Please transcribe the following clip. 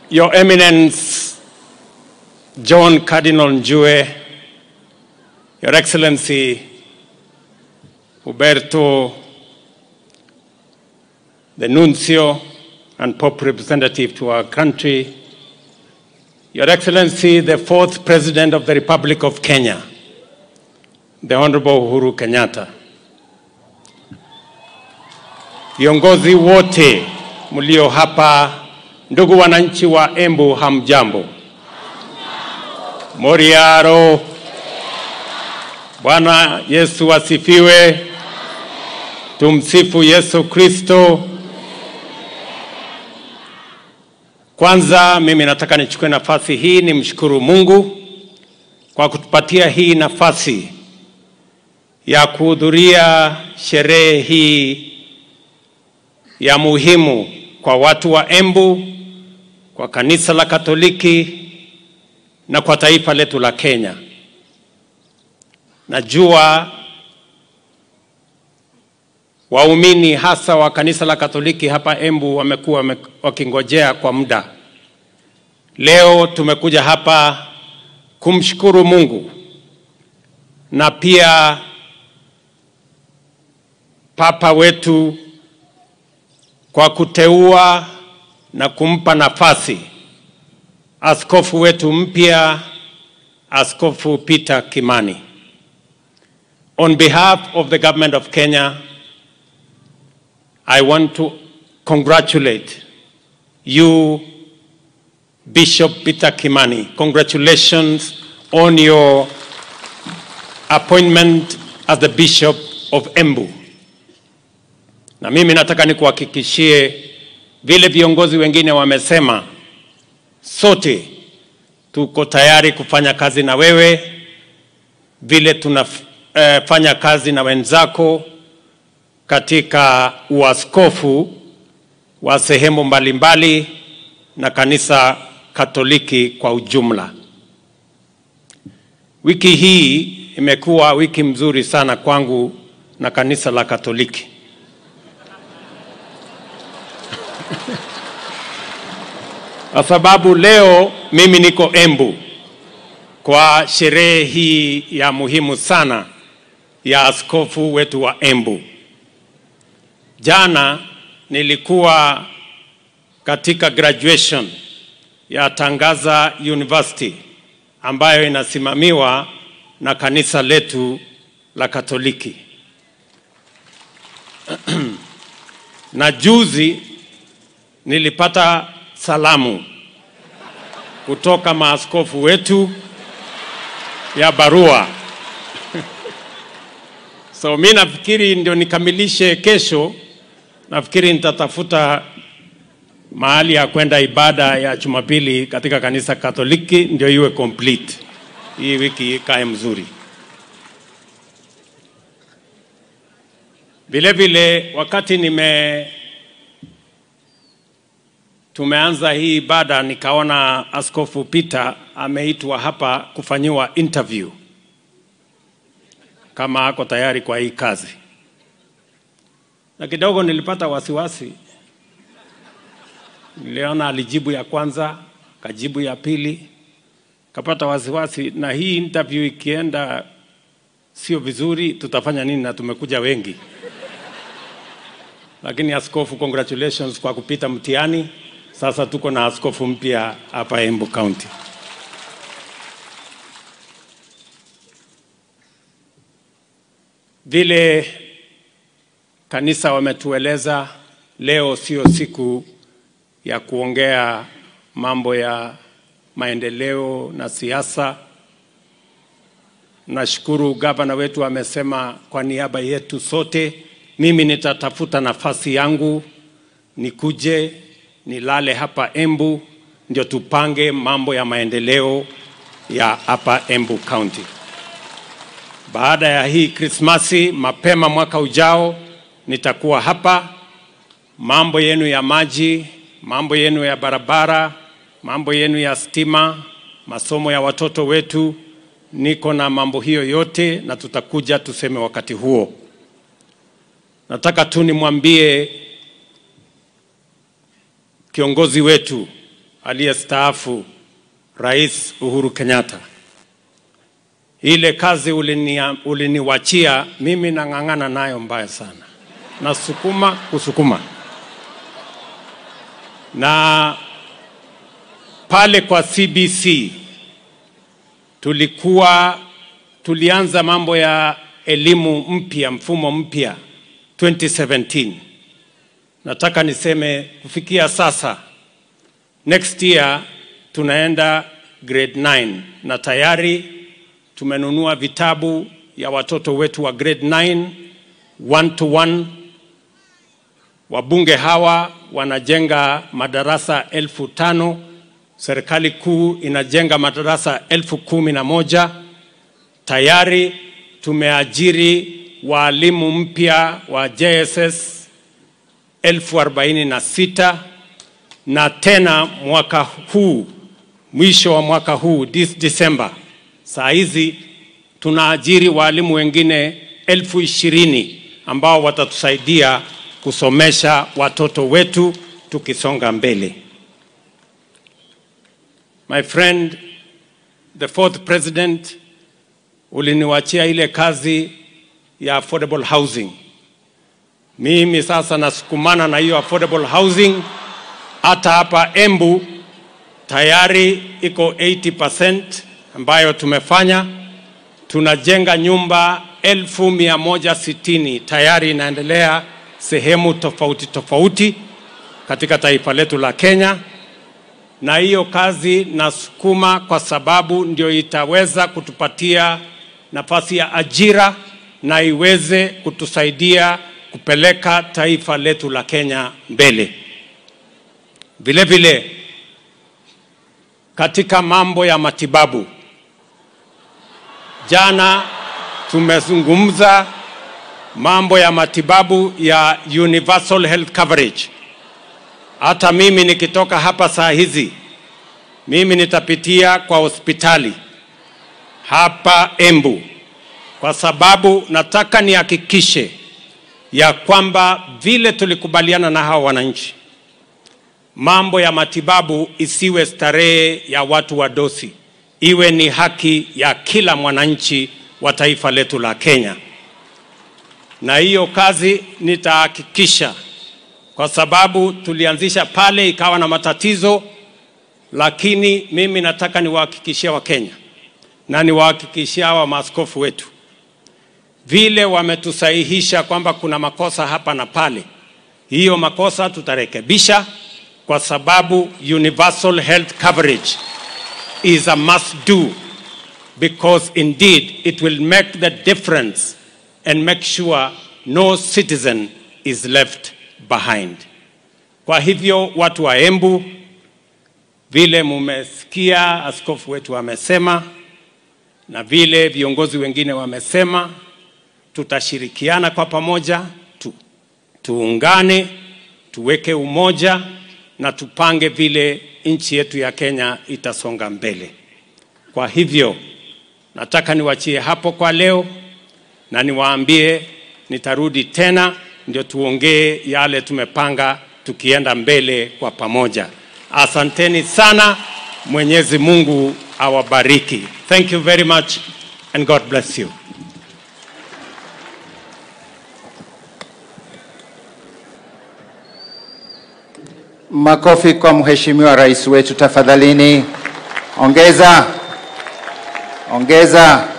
Your Eminence John Cardinal Njue, Your Excellency Huberto, the Nuncio and Pope representative to our country, Your Excellency, the fourth President of the Republic of Kenya, the Honorable Uhuru Kenyatta, viongozi wote mlio hapa, ndugu wananchi wa Embu, hamjambo? Moriaro. Bwana Yesu asifiwe. Tumsifu Yesu Kristo. Kwanza mimi nataka nichukue nafasi hii nimshukuru Mungu kwa kutupatia hii nafasi ya kuhudhuria sherehe hii ya muhimu kwa watu wa Embu, kwa kanisa la Katoliki na kwa taifa letu la Kenya. Najua waumini hasa wa kanisa la Katoliki hapa Embu wamekuwa wame- wakingojea kwa muda. Leo tumekuja hapa kumshukuru Mungu na pia Papa wetu kwa kuteua na kumpa nafasi askofu wetu mpya, Askofu Peter Kimani. On behalf of the government of Kenya, I want to congratulate you, Bishop Peter Kimani. Congratulations on your appointment as the Bishop of Embu. Na mimi nataka nikuhakikishie vile viongozi wengine wamesema, sote tuko tayari kufanya kazi na wewe vile tunafanya kazi na wenzako katika uaskofu wa sehemu mbalimbali na kanisa Katoliki kwa ujumla. Wiki hii imekuwa wiki mzuri sana kwangu na kanisa la Katoliki. Kwa sababu leo mimi niko Embu kwa sherehe hii ya muhimu sana ya askofu wetu wa Embu. Jana nilikuwa katika graduation ya Tangaza University ambayo inasimamiwa na kanisa letu la Katoliki. na juzi nilipata salamu kutoka maaskofu wetu ya barua. So mi nafikiri ndio nikamilishe kesho, nafikiri nitatafuta mahali ya kwenda ibada ya Jumapili katika kanisa Katoliki ndio iwe complete. Hii wiki ikae mzuri. Vile vile wakati nime tumeanza hii ibada nikaona Askofu Peter ameitwa hapa kufanyiwa interview kama ako tayari kwa hii kazi, na kidogo nilipata wasiwasi. Niliona alijibu ya kwanza, kajibu ya pili, kapata wasiwasi, na hii interview ikienda sio vizuri, tutafanya nini? Na tumekuja wengi. Lakini askofu, congratulations kwa kupita mtihani. Sasa tuko na askofu mpya hapa Embu County. Vile kanisa wametueleza, leo sio siku ya kuongea mambo ya maendeleo na siasa. Nashukuru gavana wetu amesema kwa niaba yetu sote, mimi nitatafuta nafasi yangu nikuje nilale hapa Embu ndio tupange mambo ya maendeleo ya hapa Embu County. Baada ya hii Krismasi, mapema mwaka ujao nitakuwa hapa. Mambo yenu ya maji, mambo yenu ya barabara, mambo yenu ya stima, masomo ya watoto wetu, niko na mambo hiyo yote, na tutakuja tuseme wakati huo. Nataka tu nimwambie kiongozi wetu aliyestaafu Rais Uhuru Kenyatta. Ile kazi ulini, uliniwachia mimi nang'ang'ana nayo mbaya sana, nasukuma kusukuma na pale kwa CBC tulikuwa tulianza mambo ya elimu mpya, mfumo mpya 2017. Nataka niseme kufikia sasa, next year tunaenda grade 9 na tayari tumenunua vitabu ya watoto wetu wa grade 9 one to one. Wabunge hawa wanajenga madarasa elfu tano serikali kuu inajenga madarasa elfu kumi na moja tayari tumeajiri waalimu mpya wa JSS elfu arobaini na sita na tena mwaka huu mwisho wa mwaka huu this December, saa hizi tunaajiri waalimu wengine elfu ishirini ambao watatusaidia kusomesha watoto wetu tukisonga mbele. My friend, the fourth president, uliniwachia ile kazi ya affordable housing. Mimi sasa nasukumana na hiyo affordable housing. Hata hapa Embu tayari iko 80% ambayo tumefanya. Tunajenga nyumba elfu mia moja sitini tayari inaendelea sehemu tofauti tofauti katika taifa letu la Kenya na hiyo kazi nasukuma kwa sababu ndio itaweza kutupatia nafasi ya ajira na iweze kutusaidia kupeleka taifa letu la Kenya mbele. Vile vile katika mambo ya matibabu, jana tumezungumza mambo ya matibabu ya universal health coverage. Hata mimi nikitoka hapa saa hizi, mimi nitapitia kwa hospitali hapa Embu, kwa sababu nataka nihakikishe ya kwamba vile tulikubaliana na hawa wananchi, mambo ya matibabu isiwe starehe ya watu wa dosi, iwe ni haki ya kila mwananchi wa taifa letu la Kenya, na hiyo kazi nitahakikisha kwa sababu tulianzisha pale ikawa na matatizo, lakini mimi nataka niwahakikishie Wakenya na niwahakikishie hawa maaskofu wetu, vile wametusahihisha kwamba kuna makosa hapa na pale, hiyo makosa tutarekebisha, kwa sababu universal health coverage is a must do because indeed it will make the difference and make sure no citizen is left behind. Kwa hivyo watu wa Embu, vile mumesikia askofu wetu amesema na vile viongozi wengine wamesema, tutashirikiana kwa pamoja tu, tuungane, tuweke umoja na tupange vile nchi yetu ya Kenya itasonga mbele. Kwa hivyo nataka niwachie hapo kwa leo na niwaambie nitarudi tena ndio tuongee yale tumepanga tukienda mbele kwa pamoja. Asanteni sana, Mwenyezi Mungu awabariki. Thank you very much and God bless you. Makofi kwa mheshimiwa rais wetu tafadhalini. Ongeza, ongeza.